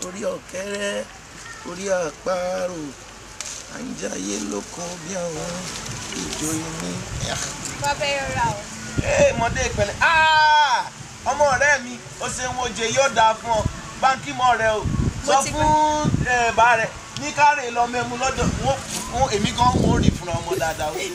orí ọ̀kẹ́rẹ́ orí àparò à ń jayé lóko bí àwọn ìjòyè ní. bàbá yóò rà o. ee mọdé ìpẹ̀lẹ́ Ah! ọmọ ọ̀rẹ́ mi ó ṣe ń woje yóò dáa fún ọ báńkì mọ rẹ o sọ ti fún ẹ, bá rẹ ní kárẹ̀ lọ mẹ́mu lọ́dọ̀ wọn wọn èmi kan wọn ò rí fúnra ọmọ dáadáa ó.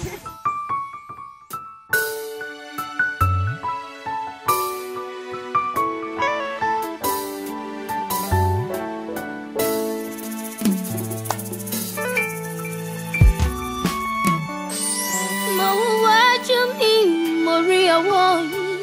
mo ń wájú mi mo rí ọwọ́ yín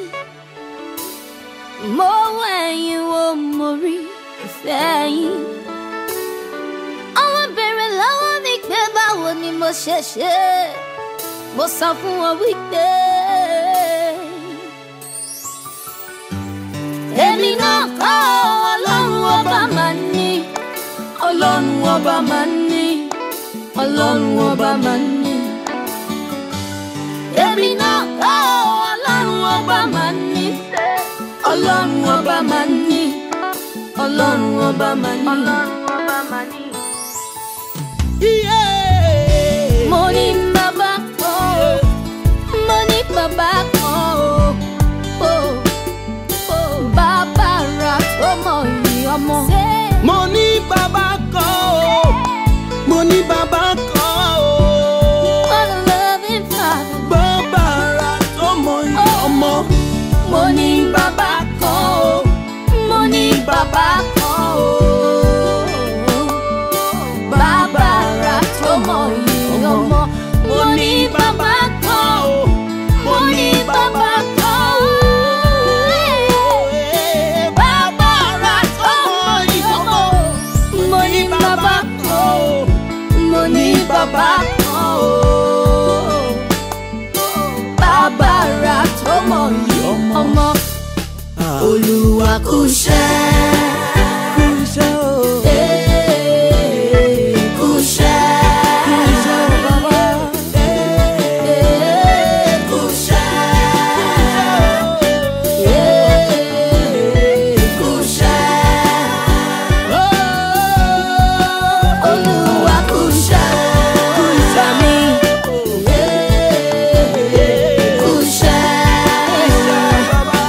mo wẹ̀yìn wo mo rí ìfẹ́ yín ọwọ́ bèrè lọ́wọ́ mi pé báwo ni mo ṣe ṣe mo sọ fún wọn wípé èmi náà kọ́ ọlọ́run ọba máa ń ní ọlọ́run ọba máa ń ní ọlọ́run ọba máa ń ní èmi náà kọ́ ọlọ́run ọba máa ń ní ọlọ́run ọba máa ń ní ọlọ́run ọba máa ń ní ọlọ́run ọba máa ń ní. mo ní bàbá kan o mo ní bàbá kan o o o bàbá ra tó mọ ìyí ọmọ. mo ní bàbá kan o mo ní bàbá kan o What a loving father. bàbá ara tó mọ iye ọmọ mo ní bàbá kan o mo ní bàbá kan o bàbá ra tó mọ iye ọmọ mo ní bàbá kan o mo ní bàbá kan o bàbá ra tó mọ iye ọmọ mo ní bàbá kan o mo ní bàbá kan o bàbá ra tó mọ iye ọmọ olúwa kú ṣẹ́. kú iṣẹ́ o Ee, kú ṣẹ́. kú iṣẹ́ o bàbá Ee, kú ṣẹ́. Ee, kú ṣẹ́. Olúwa kú ṣẹ́. kú iṣẹ́ mi. Ee, kú ṣẹ́. bàbá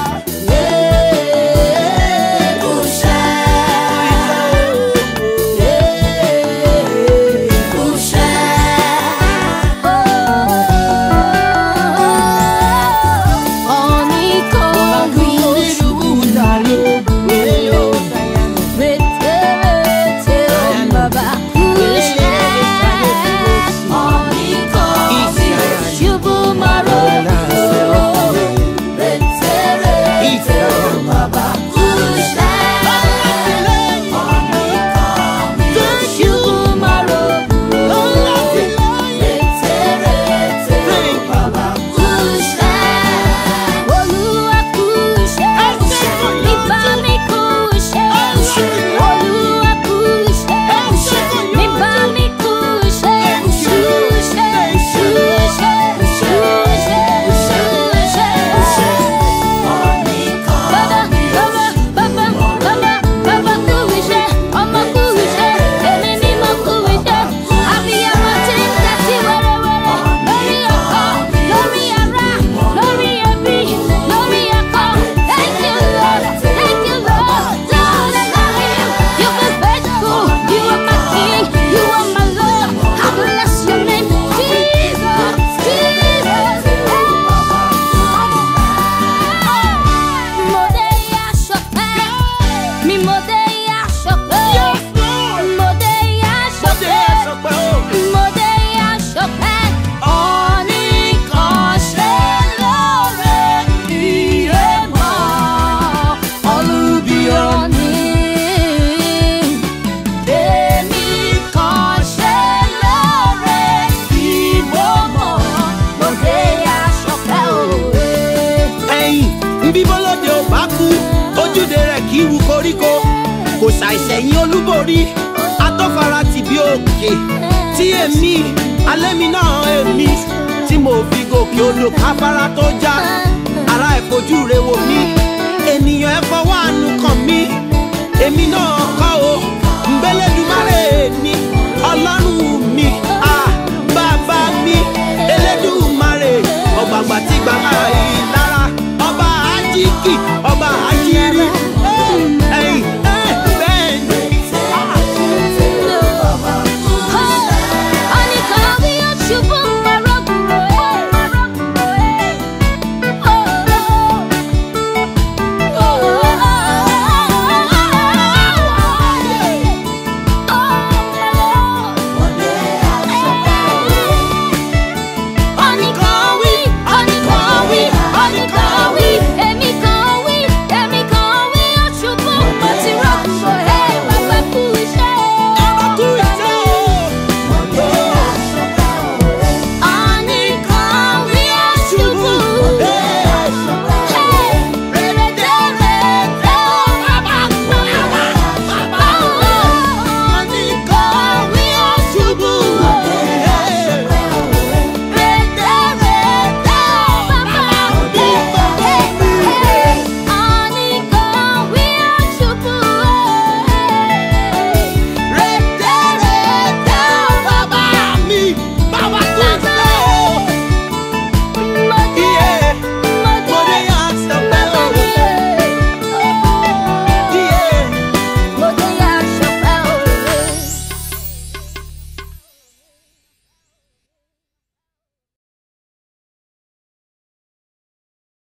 koríko kò ṣàìṣẹ̀yìn olúborí atọ́fara tì bí òkè tí èmi alẹ́ mi náà èmi tí mo fi gòkè odò káfárá tó já ara ẹ̀ fojú re wò mí ènìyàn ẹ̀ fọwọ́ àánú kàn mí èmi náà